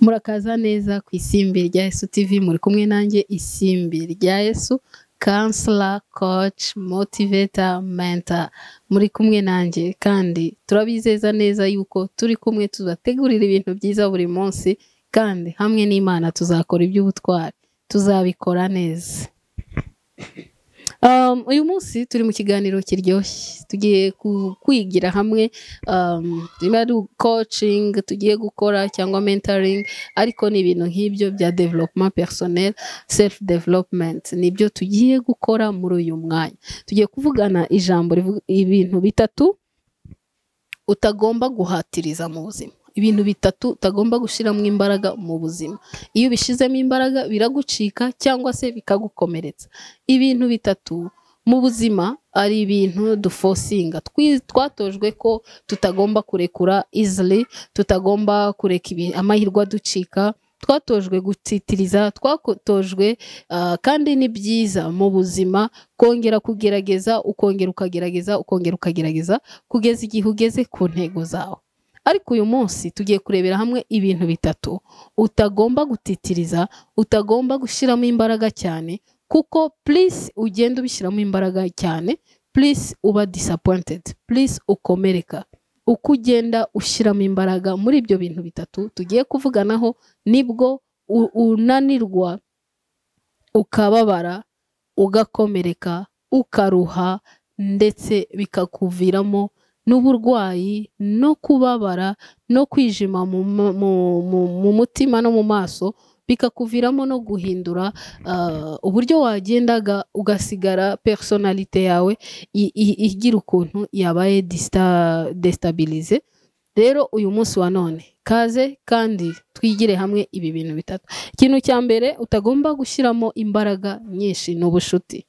Murakaza neza ku isimbi rya Yesu TV, muri kumwe nanjye isimbi rya Yesu, counselor, coach, motivator, mentor. Muri kumwe nanjye kandi turabizeza neza yuko turi kumwe tuzategurira ibintu byiza buri munsi kandi hamwe n'Imana tuzakora iby'ubutwari, tuzabikora neza. Um, uyu munsi turi mu kiganiro kiryoshye tugiye ku- kwigira hamwe um, niba ari coaching tugiye gukora cyangwa mentoring ariko ni ibintu nk'ibyo bya development personnel self development nibyo tugiye gukora muri uyu mwanya tugiye kuvugana ijambo rivuga ibintu bitatu utagomba guhatiriza mu buzima ibintu bitatu utagomba gushyiramo imbaraga mu buzima iyo ubishyizemo imbaraga biragucika cyangwa se bikagukomeretsa ibintu bitatu mu buzima ari ibintu dufosinga Twi- twatojwe ko tutagomba kurekura izili tutagomba kureka ibi- amahirwe aducika twatojwe gutsitiriza twatojwe ah, kandi ni byiza mu buzima kongera kugerageza ukongera ukagerageza ukongera ukagerageza kugeza igihe ugeze ku ntego zawe ariko uyu munsi tugiye kurebera hamwe ibintu bitatu utagomba gutitiriza utagomba gushyiramo imbaraga cyane kuko purisi ugenda ubishyiramo imbaraga cyane purisi uba disappointed purisi ukomereka uko ugenda ushyiramo imbaraga muri ibyo bintu bitatu tugiye kuvuganaho nibwo u- unanirwa ukababara ugakomereka ukaruha ndetse bikakuviramo n'uburwayi no kubabara no kwijima mu, mu- mu- mu- mu mutima no mu maso bikakuviramo no guhindura ah, uburyo wagendaga ugasigara personalite yawe i- i- igira ukuntu yabaye disita- destabilize rero uyu munsi wa none kaze kandi twigire hamwe ibi bintu bitatu ikintu cya mbere utagomba gushyiramo imbaraga nyinshi ni ubucuti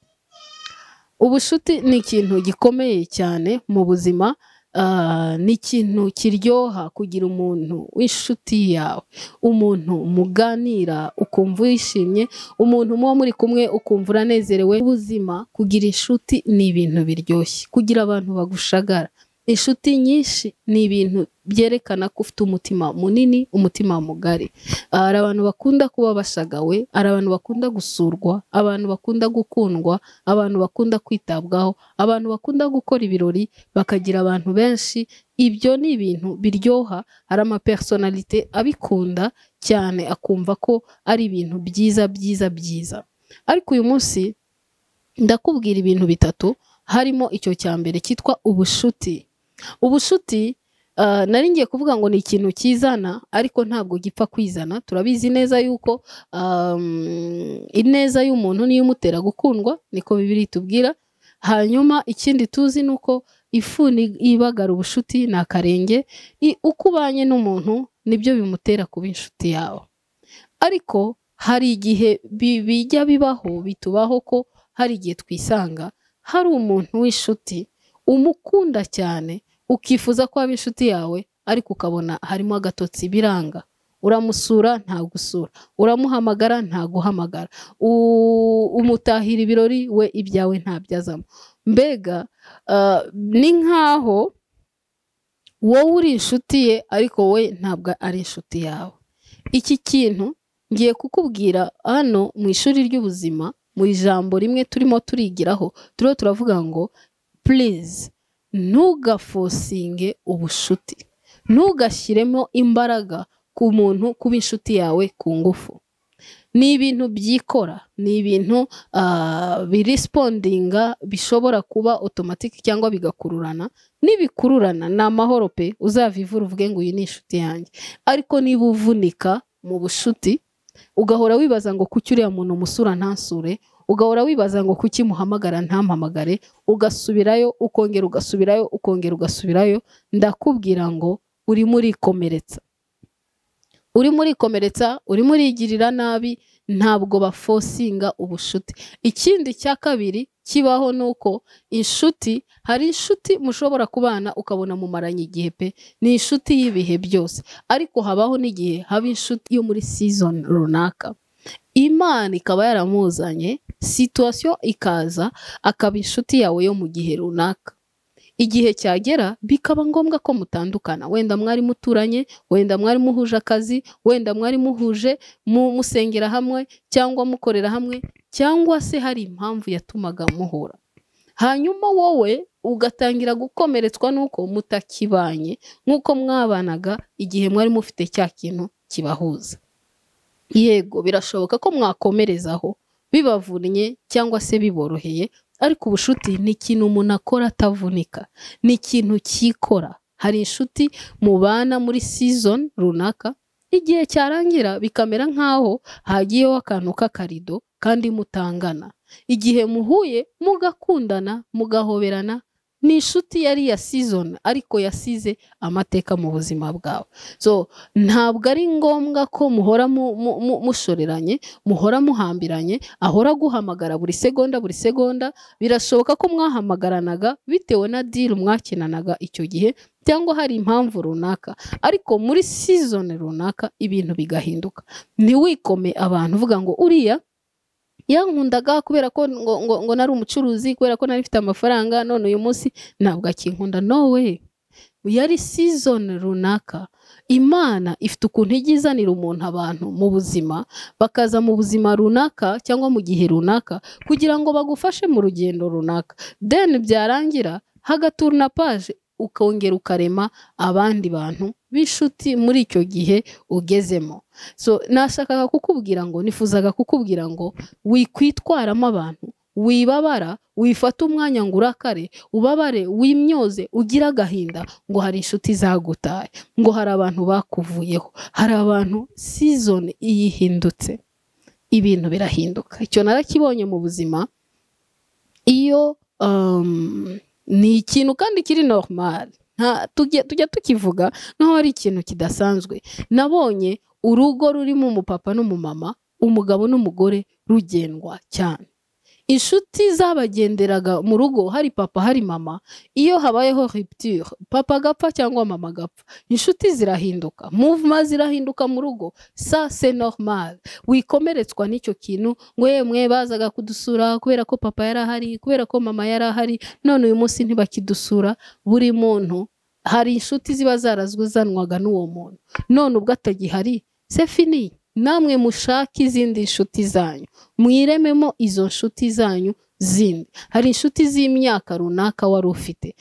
ubucuti ni ikintu gikomeye cyane mu buzima ah, ni ikintu kiryoha kugira umuntu w'inshuti yawe umuntu muganira ukumva wishimye umuntu muba muri kumwe ukumva uranezerewe ubuzima kugira inshuti ni ibintu biryoshye kugira abantu bagushagara inshuti nyinshi ni ibintu byerekana ko ufite umutima munini umutima mugari Ah, hari abantu bakunda kuba bashagawe hari abantu bakunda gusurwa abantu bakunda gukundwa abantu bakunda kwitabwaho abantu bakunda gukora ibirori bakagira abantu benshi ibyo ni ibintu biryoha hari amapersonalite abikunda cyane akumva ko ari ibintu byiza byiza byiza ariko uyu munsi ndakubwira ibintu bitatu harimo icyo cya mbere cyitwa ubushuti ubushuti ah, nari ngiye kuvuga ngo ni ikintu kizana ariko ntabwo gipfa kwizana turabizi neza yuko um, ineza y'umuntu niyo imutera gukundwa niko bibiri itubwira hanyuma ikindi tuzi ni uko ifuni ibagara ubushuti ni akarenge I- uko ubanye n'umuntu nibyo bimutera kuba inshuti yawe ariko hari igihe bi- bijya bibaho bitubaho ko hari igihe twisanga hari umuntu w'inshuti umukunda cyane ukifuza ko aba inshuti yawe ariko ukabona harimo agatotsi biranga uramusura ntagusura uramuhamagara ntaguhamagara U- umutahira ibirori we ibyawe ntabyazamo mbega ah, ni nk'aho wowe uri inshuti ye ariko we ntabwo ari inshuti yawe iki kintu ngiye kukubwira hano mu ishuri ry'ubuzima mu ijambo rimwe turimo turigiraho turiho turavuga ngo purize ntugafosinge ubushuti ntugashyiremo imbaraga ku muntu kuba inshuti yawe ku ngufu ni ibintu byikora ni ibintu ah, birispondinga bishobora kuba otomatiki cyangwa bigakururana nibikururana ni amahoro pe uzava ivura uvuge ngo uyu ni inshuti yanjye ariko niba uvunika mu bushuti ugahora wibaza ngo kuki uriya muntu musura ntansure ugahora wibaza ngo kuki muhamagara ntampamagare ugasubirayo ukongera ugasubirayo ukongera ugasubirayo ndakubwira ngo urimo urikomeretsa urimo urikomeretsa urimo urigirira nabi ntabwo bafosinga ubushuti ikindi cya kabiri kibaho ni uko inshuti hari inshuti mushobora kubana ukabona mumaranye igihe pe ni inshuti y'ibihe byose ariko habaho n'igihe haba inshuti yo muri season runaka imana ikaba yaramuzanye situwasiyo ikaza akaba inshuti yawe yo mu gihe runaka igihe cyagera bikaba ngombwa ko mutandukana wenda mwari muturanye wenda mwari muhuje akazi wenda mwari muhuje mu- musengera hamwe cyangwa mukorera hamwe cyangwa se hari impamvu yatumaga muhura hanyuma wowe ugatangira gukomeretswa n'uko mutakibanye nk'uko mwabanaga igihe mwari mufite cya kintu kibahuza yego birashoboka ko mwakomerezaho bibavunnye cyangwa se biboroheye ariko ubucuti ni ikintu umuntu akora atavunika ni ikintu cyikora hari inshuti mubana muri season runaka igihe cyarangira bikamera nk'aho hagiyeho akantu k'akarido kandi mutangana igihe muhuye mugakundana mugahoberana ni inshuti yari iya season ariko yasize amateka mu buzima bwawe so ntabwo ari ngombwa ko muhora mu- mu- mu- mushoreranye muhora muhambiranye ahora guhamagara buri segonda buri segonda birashoboka ko mwahamagaranaga bitewe na deal mwakinanaga icyo gihe cyangwa hari impamvu runaka ariko muri season runaka ibintu bigahinduka ntiwikome abantu uvuga ngo uriya yankundaga kubera ko ngo, ngo, ngo nari umucuruzi kubera ko nari mfite amafaranga none uyu munsi ntabwo akinkunda nowe yari season runaka imana ifite ukuntu ijya izanira umuntu abantu mu buzima bakaza mu buzima runaka cyangwa mu gihe runaka kugira ngo bagufashe mu rugendo runaka then byarangira hagaturuna paje ukongera ukarema abandi bantu b'inshuti muri icyo gihe ugezemo so nashakaga kukubwira ngo nifuzaga kukubwira ngo wikwitwaramo abantu wibabara wifata umwanya ngo urakare ubabare wimyoze ugire agahinda ngo hari inshuti zagutaye ngo hari abantu bakuvuyeho hari abantu season iyihindutse ibintu birahinduka icyo narakibonye mu buzima iyo um, ni ikintu kandi kiri normal nta tujya tujya tukivuga nk'aho ari ikintu kidasanzwe nabonye urugo rurimo umupapa n'umumama umugabo n'umugore rugendwa cyane inshuti zabagenderaga mu rugo hari papa hari mama iyo habayeho rupture papa agapfa cyangwa mama agapfa inshuti zirahinduka muvuma zirahinduka mu rugo sa se normal wikomeretswa n'icyo kintu ngo yemwe bazaga kudusura kubera ko papa yari ahari kubera ko mama yari ahari none uyu munsi ntibakidusura buri muntu hari inshuti ziba zarazanwaga n'uwo muntu none ubwo atagihari se fini namwe mushake izindi nshuti zanyu mwirememo izo nshuti zanyu zindi hari inshuti z'imyaka runaka wari ufite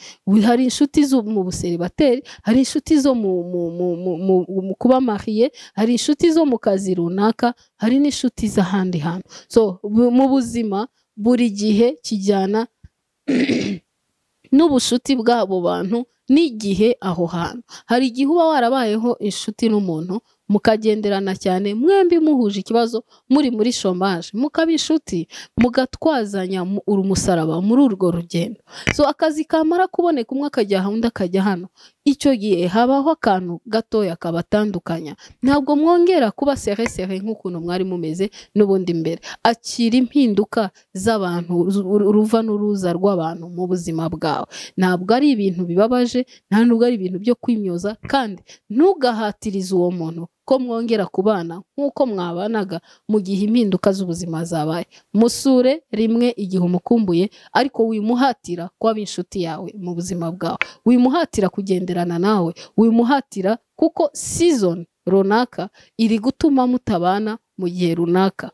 hari inshuti zo mu buseribateri hari inshuti zo mu, mu, mu, mu, mu, mu kuba mariye hari inshuti zo mu kazi runaka hari n'inshuti z'ahandi hantu so bu- mu buzima buri gihe kijyana n'ubucuti bw'abo bantu n'igihe aho hantu hari igihe uba warabayeho inshuti n'umuntu mukagenderana cyane mwembi muhuje ikibazo muri muri shomaje mukaba inshuti mugatwazanya mu- umusaraba muri urwo rugendo so akazi kamara kuboneka umwe akajya aha undi akajya hano icyo gihe habaho akantu gatoya kabatandukanya ntabwo mwongera kuba seresere nk'ukuntu mwari mumeze n'ubundi mbere akira impinduka z'abantu uru- uru- uruva n'uruza rw'abantu mu buzima bwawe ntabwo ari ibintu bibabaje nta nubwo ari ibintu byo kwimyoza kandi ntugahatirize uwo muntu ko mwongera kubana nk'uko mwabanaga mu gihe impinduka z'ubuzima zabaye musure rimwe igihe umukumbuye ariko wimuhatira kuba inshuti yawe mu buzima bwawe wimuhatira kugenderana nawe wimuhatira kuko season runaka iri gutuma mutabana mu gihe runaka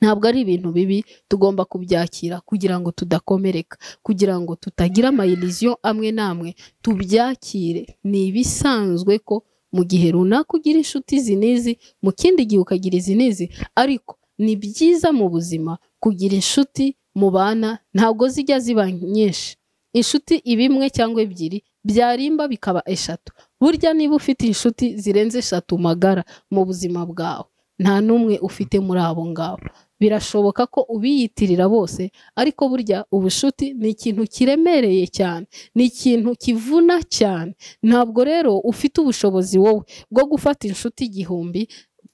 ntabwo ari ibintu bibi tugomba kubyakira kugira ngo tudakomereka kugira ngo tutagira amayiriziyo amwe n'amwe tubyakire ni ibisanzwe ko mu gihe runaka ugira inshuti izi n'izi mu kindi gihe ukagira izi n'izi ariko ni byiza mu buzima kugira inshuti mubana ntabwo zijya ziba nyinshi inshuti iba imwe cyangwa ebyiri byarimba bikaba eshatu burya niba ufite inshuti zirenze eshatu magara mu buzima bwawe nta n'umwe ufite muri abo ngabo birashoboka ko ubiyitirira bose ariko burya ubushuti ni ikintu kiremereye cyane ni ikintu kivuna cyane ntabwo rero ufite ubushobozi wowe bwo gufata inshuti igihumbi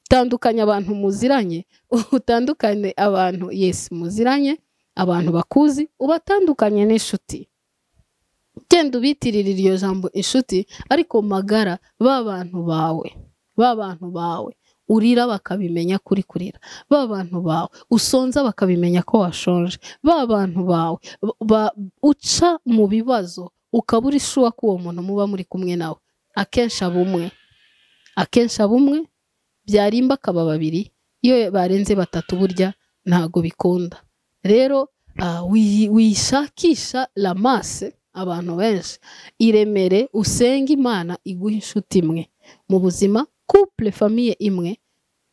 tandukanya abantu muziranye utandukane abantu yesi muziranye abantu bakuzi ubatandukanye n'inshuti genda ubitirira iryo jambo inshuti ariko magara ba bantu bawe ba bantu bawe urira bakabimenya kuri kurira ba bantu bawe usonza bakabimenya ko washonje ba bantu bawe ba- uca mu bibazo ukaba uri shuwa ko uwo muntu muba muri kumwe nawe akenshi aba umwe akenshi aba umwe byarimba akaba babiri iyo barenze batatu burya ntago bikunda rero ah, wiyi- wishakisha lamase abantu benshi iremere usenge imana iguhe inshuti imwe mu buzima couple famille imwe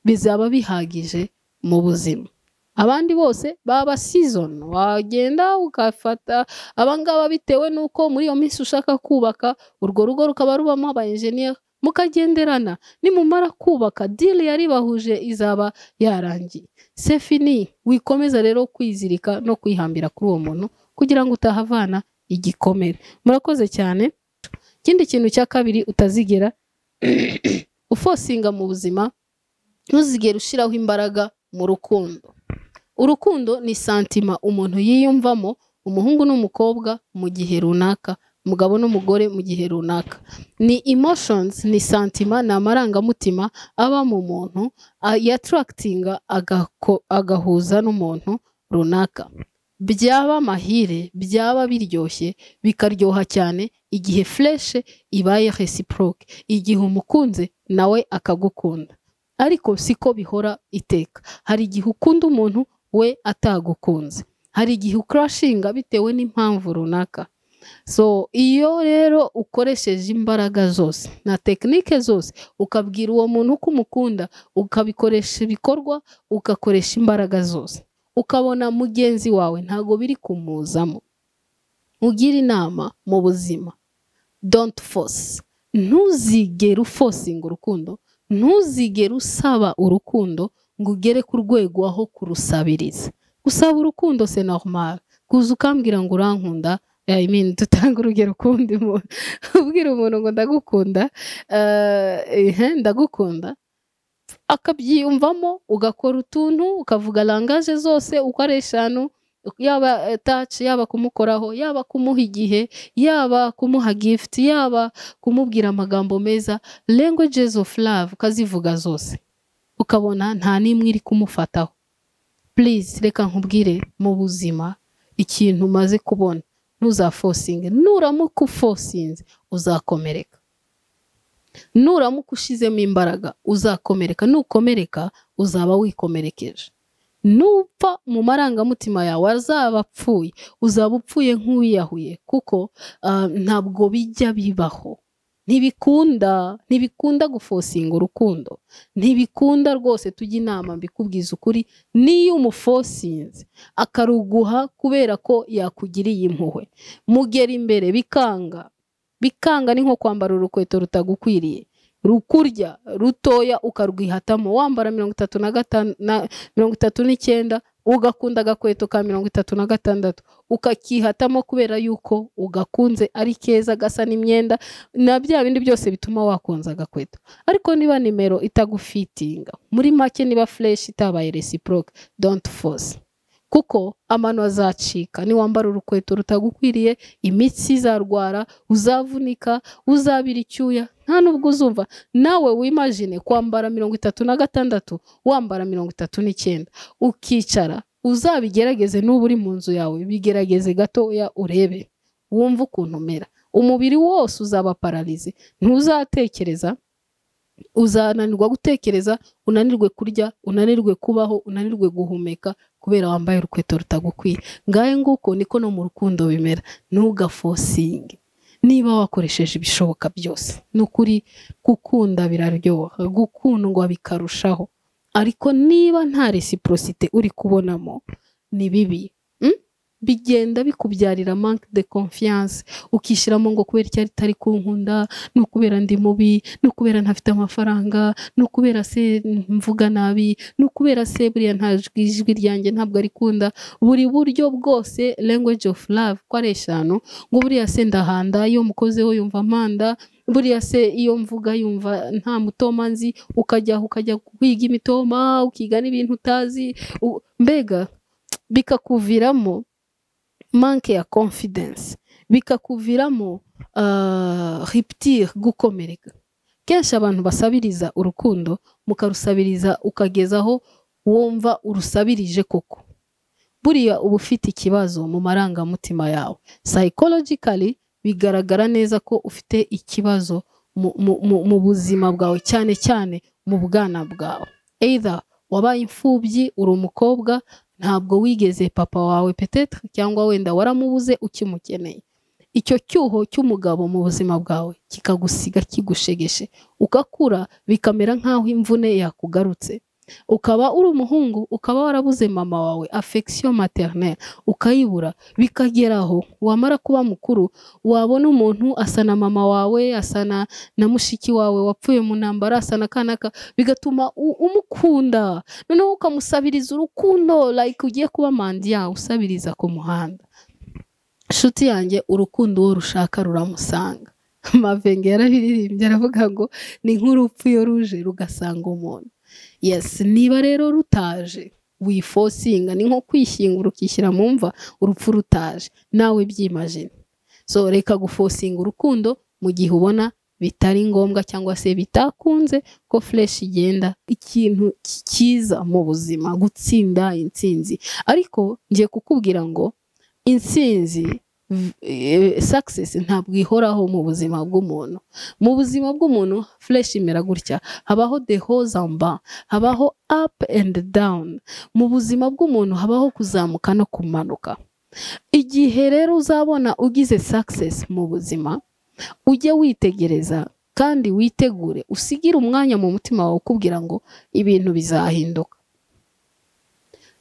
bizaba bihagije mu buzima abandi bose baba season wagenda ugafata abangaba bitewe n'uko muri iyo minsi ushaka kubaka urwo rugo rukaba rubamo aba engineer mukagenderana nimumara kubaka deal yaribahuje izaba yarangiye c'est fini wikomeza rero kwizirika no kwihambira kuri uwo muntu kugira ngo utahavana igikomere murakoze cyane ikindi kintu cya kabiri utazigera ufosinga mu buzima ntuzigere ushyiraho imbaraga mu rukundo urukundo ni santima umuntu yiyumvamo umuhungu n'umukobwa mu gihe runaka umugabo n'umugore mu gihe runaka ni emotions ni santima ni amarangamutima aba mu muntu a- yatarakitinga agako- agahuza n'umuntu runaka byaba amahire byaba biryoshye bikaryoha cyane igihe fureshe ibaye resiproke igihe umukunze nawe akagukunda ariko siko bihora iteka hari igihe ukunda umuntu we atagukunze hari igihe ukurashinga bitewe n'impamvu runaka so iyo rero ukoresheje imbaraga zose na tekinike zose ukabwira uwo muntu ko umukunda ukabikoresha ibikorwa ugakoresha imbaraga zose ukabona mugenzi wawe ntabwo biri kumuzamo ugira inama mu buzima don't force ntuzigere ufosinga urukundo ntuzigere usaba urukundo ngo ugere ku rwego aho kurusabiriza gusaba urukundo se normal kuza ukambwira ngo urankunda I mean, dutanga urugero kundi muntu ubwira umuntu ngo ndagukunda eh, ehe, ndagukunda akabyiyumvamo ugakora utuntu ukavuga langaje zose uko ari eshanu yaba eh, touch yaba kumukoraho yaba kumuha igihe yaba kumuha gift yaba kumubwira amagambo meza languages of love ukazivuga zose ukabona nta n'imwe iri kumufataho please reka nkubwire mu buzima ikintu umaze kubona ntuzafosinge nuramuka ufosinze uzakomereka nuramuka ushizemo imbaraga uzakomereka nukomereka uzaba wikomerekeje nupfa mu marangamutima yawe azaba apfuye uzaba upfuye nk'uwiyahuye kuko ah, ntabwo bijya bibaho ntibikunda ntibikunda gufosinga urukundo ntibikunda rwose tujya inama mbikubwiza ukuri niyo umufosinze akaruguha kubera ko yakugiriye impuhwe mugera imbere bikanga bikanga ni nko kwambara urukweto rutagukwiriye rukurya rutoya ukarwihatamo wambara mirongo itatu na gatanu na- mirongo itatu n'icyenda ugakunda agakweto ka mirongo itatu na gatandatu ukakihatamo kubera yuko ugakunze ari keza gasa n'imyenda na bya bindi byose bituma wakunza agakweto ariko niba nimero itagufitinga muri make niba fureshi itabaye resiproke donti force kuko amano azacika niwambara urukweto rutagukwiriye imitsi izarwara uzavunika uzabira icyuya nta nubwo uzumva nawe wimajine kwambara mirongo itatu na gatandatu wambara mirongo itatu n'icyenda ukicara uzabigerageze nuba uri mu nzu yawe bigerageze gatoya urebe wumve ukuntu umera umubiri wose uzaba pararize ntuzatekereza uzananirwa gutekereza unanirwe kurya unanirwe kubaho unanirwe guhumeka kubera wambaye urukweto rutagukwiye ngahe nguko niko no mu rukundo bimera ntugafosinge niba wakoresheje ibishoboka byose ni ukuri gukunda biraryoha gukundwa bikarushaho ariko niba nta reciprocité uri kubonamo ni bibi Mm? bigenda bikubyarira manque de confiance ukishyiramo ngo kubera icyari itari kunkunda ni ukubera ndi mubi ni ukubera ntafite amafaranga ni ukubera se mvuga nabi ni ukubera se buriya nta jwi- ijwi ryanjye ntabwo arikunda buri buryo bwose language of love ko ari eshanu ngo buriya se ndahanda iyo mukozeho yumva mpanda buriya se iyo mvuga yumva nta mutoma nzi ukajya aho ukajya kwiga imitoma ukiga n'ibintu utazi u- mbega bikakuviramo manque ya confidence bikakuviramo ah, rupture gukomereka kenshi abantu basabiriza urukundo mukarusabiriza ukagezaho wumva urusabirije koko buriya uba ufite ikibazo mu marangamutima yawe psychologically bigaragara neza ko ufite ikibazo mu, mu, mu, mu buzima bwawe cyane cyane mu bwana bwawe either wabaye imfubyi uri umukobwa ntabwo wigeze papa wawe petetre cyangwa wenda waramubuze ukimukeneye icyo cyuho cy'umugabo mu buzima bwawe kikagusiga kigushegeshe ugakura bikamera nk'aho imvune yakugarutse ukaba uri umuhungu ukaba warabuze mama wawe affection maternelle ukayibura bikageraho wamara kuba mukuru wabona umuntu asa na mama wawe asa na mushiki wawe wapfuye mu ntambara asa na kanaka bigatuma u- umukunda noneho ukamusabiriza urukundo like ugiye kuba mandiya usabiriza ku muhanda inshuti yanjye urukundo uwo rushaka ruramusanga mavenge yarabiririmbye aravuga ngo ni nk'urupfuyo ruje rugasanga umuntu yesi niba rero rutaje wifosinga ni nko kwishyingura ukishyira mu mva urupfu rutaje nawe byimajina so reka gufosinga urukundo mu gihe ubona bitari ngombwa cyangwa se bitakunze ko flesh igenda ikintu cyiza mu buzima gutsinda intsinzi ariko ngiye kukubwira ngo intsinzi success ntabwo ihoraho mu buzima bw'umuntu mu buzima bw'umuntu flesh imera gutya habaho the hose and bas habaho up and down mu buzima bw'umuntu habaho kuzamuka no kumanuka igihe rero uzabona ugize success mu buzima ujye witegereza kandi witegure usigire umwanya mu mutima wawe ukubwira ngo ibintu bizahinduka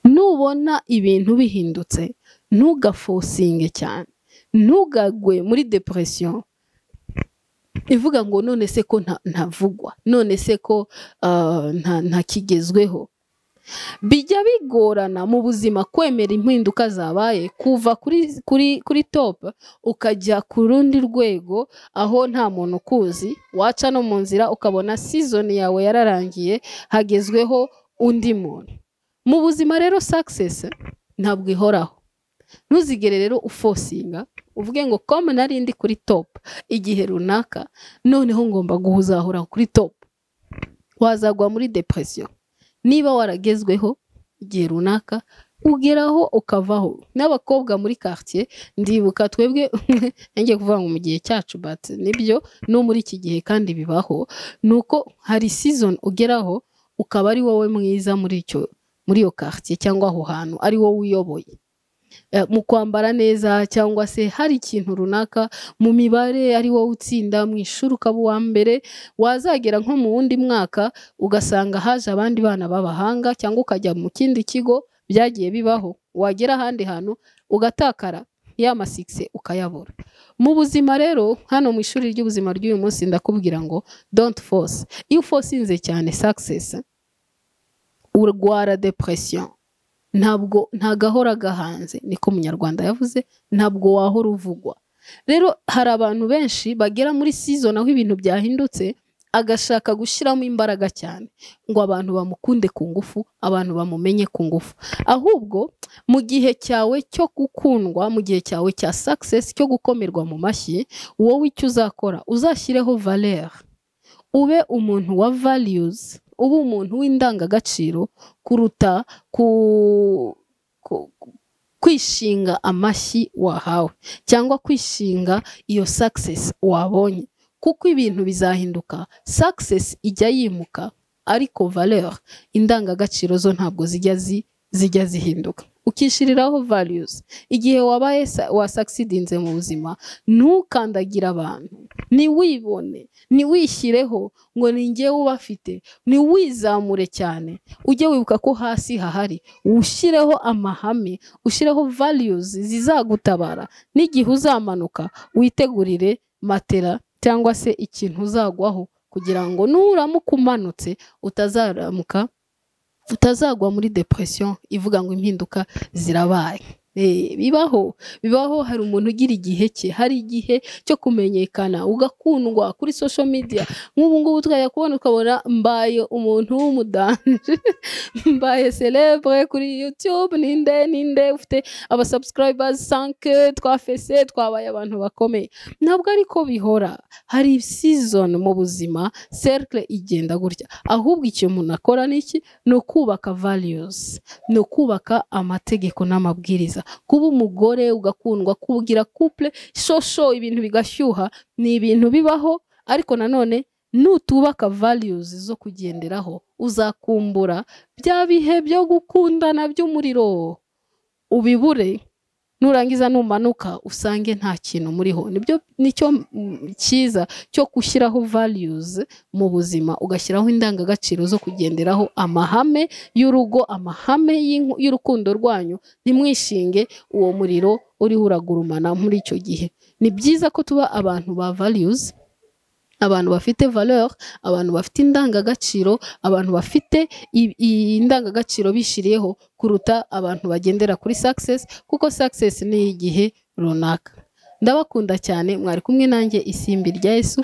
nubona ibintu bihindutse ntugafosinge cyane ntugagwe muri depression ivuga ngo none se ko nta- ntavugwa none se ko ah, nta- ntakigezweho bijya bigorana mu buzima kwemera impinduka zabaye kuva kuri kuri kuri top ukajya ku rundi rwego aho nta muntu ukuzi waca no mu nzira ukabona season yawe yararangiye hagezweho undi muntu mu buzima rero success ntabwo ihoraho ntuzigere rero ufosinga uvuge ngo komu nari ndi kuri top igihe runaka noneho ngomba guhuzahura kuri top wazagwa muri depression niba waragezweho igihe runaka ugeraho ukavaho n'abakobwa muri quartier ndibuka twebwe ngiye kuvuga ngo mu gihe cyacu but nibyo no muri iki gihe kandi bibaho ni uko hari season ugeraho ukaba ari wowe mwiza muri icyo muri iyo quartier cyangwa aho hantu ari wowe uyoboye eh, mu kwambara neza cyangwa se hari ikintu runaka mu mibare ari wowe utsinda mu ishuri ukaba uwa mbere wazagera nko mu wundi mwaka ugasanga haje abandi bana b'abahanga cyangwa ukajya mu kindi kigo byagiye bibaho wagera ahandi hantu ugatakara ya masikisi ukayabura mu buzima rero hano mu ishuri ry'ubuzima ry'uyu munsi ndakubwira ngo don't force iyo ufosinze cyane success urwara depression ntabwo nta gahora gahanze niko umunyarwanda yavuze ntabwo wahora uvugwa rero hari abantu benshi bagera muri season aho ibintu byahindutse agashaka gushyiramo imbaraga cyane ngo abantu bamukunde ku ngufu abantu bamumenye ku ngufu ahubwo mu gihe cyawe cyo gukundwa mu gihe cyawe cya success cyo gukomerwa mu mashyi wowe icyo uzakora uzashyireho valeur ube umuntu wa values ube umuntu w'indangagaciro kuruta ku, ku, ku- kwishinga amashyi wahawe cyangwa kwishinga iyo success wabonye kuko ibintu bizahinduka success ijya yimuka ariko valeur indangagaciro zo ntabwo zijya zi, zijya zihinduka ukishiriraho values igihe wabaye sa- wasaksidinze mu buzima ntukandagire abantu ntiwibone ntiwishyireho ngo ni njyewe ubafite ntiwizamure cyane ujye wibuka ko hasi hahari ushyireho amahame ushyireho values zizagutabara n'igihe uzamanuka witegurire matera cyangwa se ikintu uzagwaho kugira ngo nuramuka umanutse utazaramuka utazagwa muri depression ivuga ngo impinduka zirabaye Eh, bibaho bibaho hari umuntu ugira igihe cye hari igihe cyo kumenyekana ugakundwa kuri social media nk'ubu ngubu tukajya kubona ukabona mbaye umuntu w'umudanje mbaye celebre kuri youtube ninde ninde ufite aba subscribers 5 twafese twabaye abantu bakomeye ntabwo ariko bihora hari season mu buzima cercle igenda gutya ahubwo icyo umuntu akora ni iki ni ukubaka values ni ukubaka amategeko n'amabwiriza kuba umugore ugakundwa kugira couple shosho ibintu bigashyuha ni ibintu bibaho ariko nanone nutubaka values zo kugenderaho uzakumbura bya bihe byo gukundana by'umuriro ubibure nurangiza numanuka usange nta kintu muriho nibyo nicyo mm, cyiza cyo gushyiraho values mu buzima ugashyiraho indangagaciro zo kugenderaho amahame y'urugo amahame y'inku- y'urukundo rwanyu ntimwishinge uwo muriro uriho uragurumana muri icyo gihe ni byiza ko tuba abantu ba values abantu bafite valeur abantu bafite indangagaciro abantu bafite i- i- indangagaciro bishiriyeho kuruta abantu bagendera kuri success kuko success ni igihe runaka ndabakunda cyane mwari kumwe nanjye isimbi rya Yesu